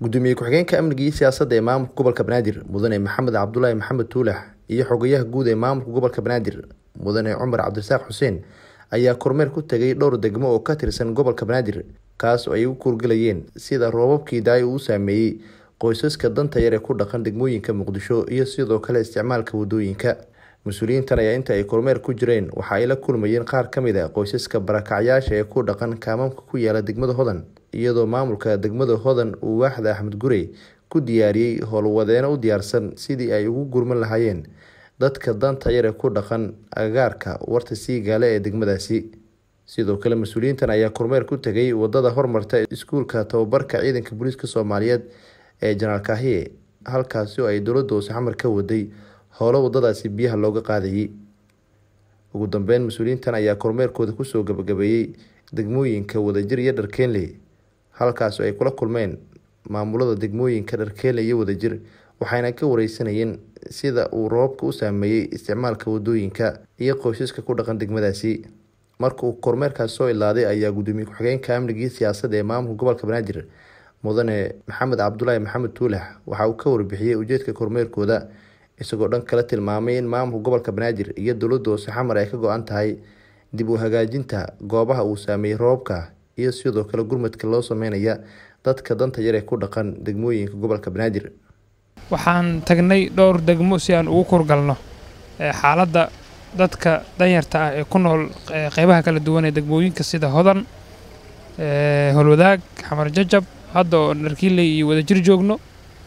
gudoomiye ku-xigeenka amniga iyo siyaasadda ee maamulka gobolka banaadir mudane maxamed cabdulaahi maxamed tuulax iyo xogayaha guud ee maamulka gobolka banaadir mudane cumar cabdirasaaq xuseen ayaa kormeer ku tegay dhowr degmo oo ka tirsan gobolka banaadir kaas oo ay u kuurgalayeen sida roobabkii daay uu saameeyey qoysaska danta yar ee ku dhaqan degmooyinka muqdisho iyo sidoo kale isticmaalka wadooyinka mas-uuliyiintan ayaa inta ay kormeer ku jireen waxa ay la kulmayeen qaar ka mid a qoysaska barakacyaasha ee ku dhaqan kaamamka ku yaala degmada hodan iyadoo maamulka degmada hodan uu waaxda axmed gurey ku diyaariyey howlwadeeno u diyaarsan sidii ay ugu gurman lahaayeen dadka danta yar ee ku dhaqan agagaarka warta siigaale ee degmadaasi sidoo kale mas-uuliyiintan ayaa kormeer ku tegay wadada hormarta iskuulka tababarka ciidanka booliiska soomaaliyeed ee janaal kaahiye halkaasi oo ay dowladda hoose xamar ka waday howlo wadadaasi biyaha looga qaadayay ugu dambeyn mas-uuliyiintan ayaa kormeerkooda kusoo gabagabeeyey degmooyinka wadajir iyo dharkeenley halkaas oo ay kula kulmeen maamulada degmooyinka dharkeenley iyo wadajir waxayna ka wareysanayeen sida uu roobabka u saameeyey isticmaalka wadooyinka iyo qoysaska ku dhaqan degmadaasi marka uu kormeerkaas soo ilaaday ayaa gudoomiye ku-xigeenka amnigii siyaasadda ee maamulka gobolka banaadir mudane maxamed cabdulaahi maxamed tuulax waxa uu ka warbixiyey ujeedka kormeerkooda isagoo dhan kala tilmaamay in maamulka gobolka banaadir iyo dowladda hoose xamar ay ka go-an tahay dib u hagaajinta goobaha uu saameeyey roobabka iyo sidoo kale gurmadka loo sameynaya dadka danta yar ee ku dhaqan degmooyinka gobolka banaadir waxaan tagnay dhowr degmo si aan ugu kurgalno xaaladda dadka danyarta ah ee ku nool qeybaha kala duwan ee degmooyinka sida hodan holwadaag xamar jajab hadda oo dharkiiley iyo wadajir joogno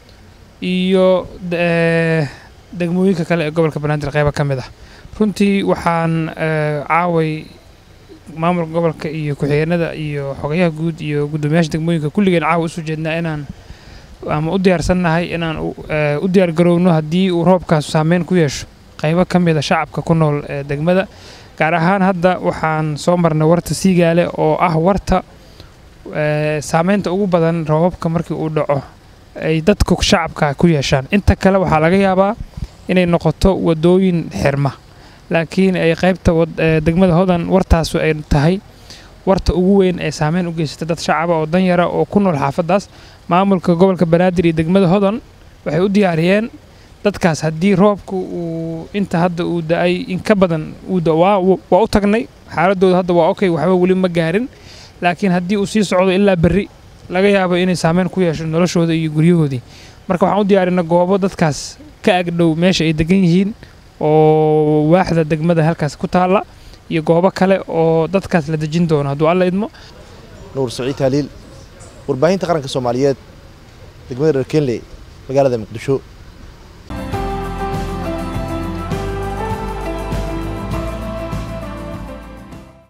iyo degmooyinka kale ee gobolka banaadir qeyba ka mid ah runtii waxaan caaway maamulka gobolka iyo ku-xigeenada iyo xogayaha guud iyo guddoomiyaasha degmooyinka kulligeen caawa usoo jeednaa inaan ama u diyaarsannahay inaan u diyaar garowno haddii uu roobkaas saameyn ku yeesho qaybo ka mid a shacabka ku nool ee degmada gaar ahaan hadda waxaan soo marnay warta siigaale oo ah warta saameynta ugu badan roobabka markii uu dhaco ay dadku shacabka ku yeeshaan inta kale waxaa laga yaabaa inay noqoto wadooyin xirma laakiin ay qaybta degmada hodan wartaasu ay tahay warta ugu weyn ee saameyn u geysata dad shacaba oo danyara oo ku nool xaafadaas maamulka gobolka banaadir iyo degmada hodan waxay u diyaariyeen dadkaas haddii roobka uu inta hadda uu da-ay in ka badan waa u tagnay xaaladooda hadda waa okay waxba weli ma gaarin laakiin haddii uu sii socdo ilaa berri laga yaabo inay saameyn ku yeesho noloshooda iyo guryahoodii marka waxaan u diyaarinay goobo dadkaas ka agdhow meesha ay degan yihiin oo waaxda degmada halkaas ku taalla iyo goobo kale oo dadkaas la dejin doono hadduu alla idmo nuur saciid taaliil warbaahinta qaranka soomaaliyeed degmada dharkenley magaalada muqdisho